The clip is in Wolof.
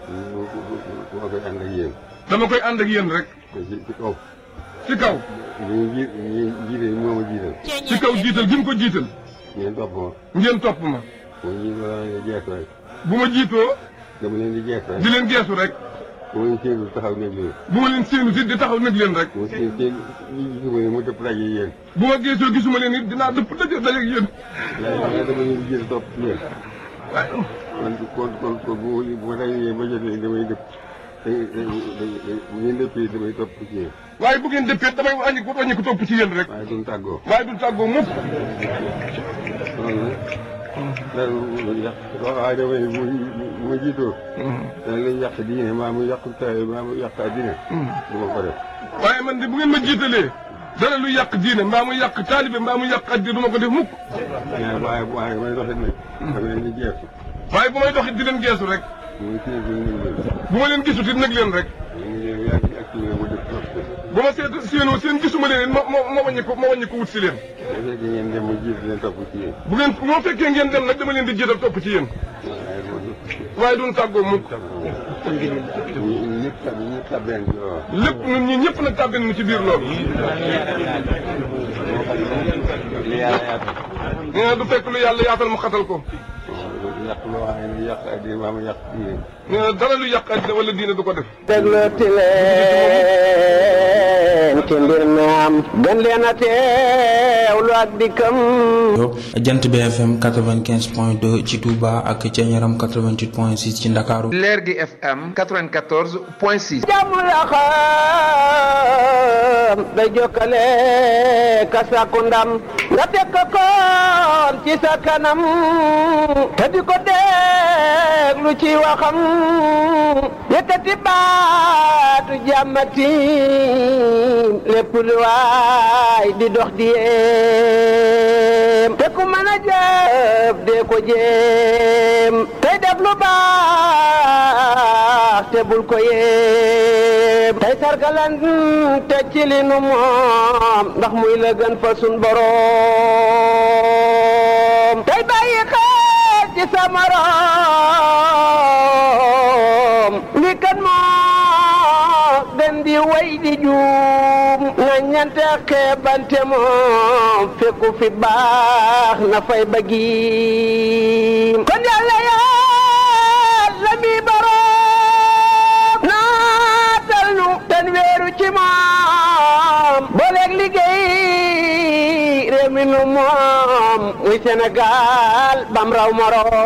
moo koy ànd ak yéen. dama koy ànd ak yéen rek te ci ci kaw. ci kaw ñu ji ñu jiite moo ma jiital. ci kaw jiital gi mu ko jiital ngeen topp ma. ngeen topp ma bu ñu la leen di jeex rek. bu ma jiitoo dama leen di jeex rek. di leen geesu rek bu ma leen séenu taxaw nekk leen. bu ma leen séenu si di taxaw nag leen rek bu ma seen seen ñi gisuma ne mu dëpp daje yéen. bu ma geesoo gisuma leen it dinaa dëpp daje daje ak yéen waaye dama leen di jiital topp ci yéen. waaye kon kon kon kon bu ma bu ma dajee ba jotee damay dëpp. da bu ngeen dëppee damay topp ci yéen. waaye bu ngeen dëppee damay wàññi ko wàññi ko topp ci yéen rek waaye duñ tàggoo. waaye du tàggoo mukk loolu nag. dara lu yàq waaye damay bu bu ma jiitoo. dana lay yàq diine maa mu yàq taay maa mu yàq addina. du ma ko def. waaye man de bu ngeen ma jiitalee dara lu yàq diine mbaa mu yàq taalibe mbaa mu yàq addi du ma ko def mukk waaye waaye waaye may doxit nag. dama leen di jeexu. waaye bu may doxit di leen geesu rek muy kii bi ñu ngi leen. bu ma leen gisut it nag leen rek ñu ngi leen yaa ngi ak kii mu def trop. bu ma seet séenoo seen gisuma leen it ma ma ma wàññi ko ma wàññi ko wut si leen bu fekkee ngeen dem mu jiit leen topp ci yéen. bu ngeen bu ma fekkee ngeen dem nag dama leen di jiital topp ci yéen waaye loolu. waaye duñ tàggoo mukk ñu ñëpp tab ñëpp tabeen bi waaw. lépp ñun ñi ñëpp nag tàbbin nu ci biir loolu li yàlla yaatal. nee na du fekk lu yàlla yaatal mu xatal ko yàq loo xam ne yàq addina maa mu yàq diine. nee na dara lu yàq addina wala diine du ko def déglooti leen ci mbir mi am gën leen a teewlu ak dikkam jant BFM 95 point 2 ci Touba ak ca Ñaram 88 point 6 ci Ndakaaru leer gi FM 94 point 6. jàmm la xam day jokkale ka sàkku ndam nga teg ko koon ci sa kanam te di ko déglu ci waxam yëkkati baatu jàmmati lépp lu waay di dox di yéem te ku mën a jëf dee ko jéem tey def lu baax te bul ko yéem tey sargalan te ci li nu moom ndax muy la gën fa sun boroom tey bàyyi xel ci sa morom li kan moo gën di way di juum na ñante xeebante moom fekku fi baax na fay bëggiim kon yàlla yàlla mi boroom naatal nu ten weeru ci moom booleeg liggéey réew mi nu moom muy Sénégal bam raw moroom